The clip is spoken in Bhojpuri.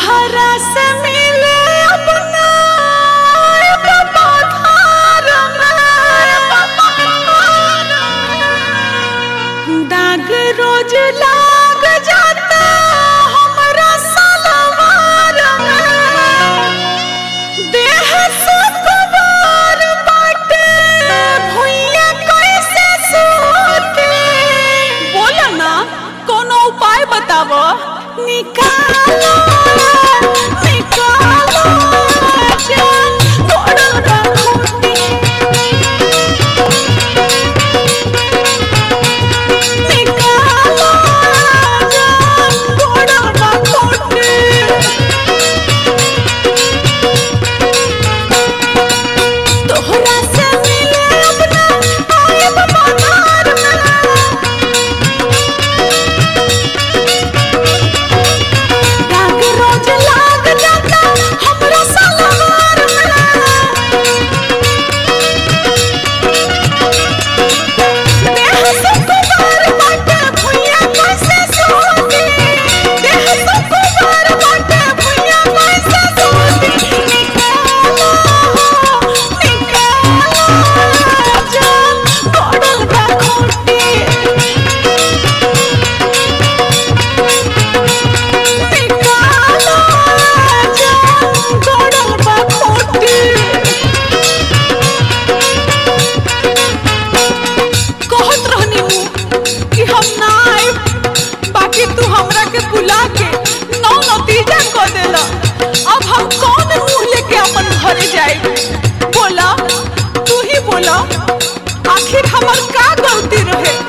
तोहरा से मिले अपना एगो पधार में। दाग रोज लाग जाता हमरा सलवार में। देह सुकुमार बाटे, भुइयां कैसे सूते? बोला ना कोनो उपाय बतावो निकालो निकालो जान तोड़ल बा खूंटी। निकालो जान तोड़ल बा खूंटी। तोहरा से मिले अपना आयब पधार में। राग रोज लाग जाता हमरा सलवार में। देह सुकुमार बाटे, भुइयां कैसे सोती? देह सुकुमार बाटे, भुइयां कैसे सोती? निकालो, निकालो जान, पड़ल बा खूंटी। निकालो जान, पड़ल बा खूंटी। कहत रहनी हूँ कि हम ना आइब बाकी तू हमरा के बुला के नौ नतीजा क देला अब हम कौन मुंह लेके अपन घरे जाए बोला तू ही बोला आखिर हमर का गलती रहे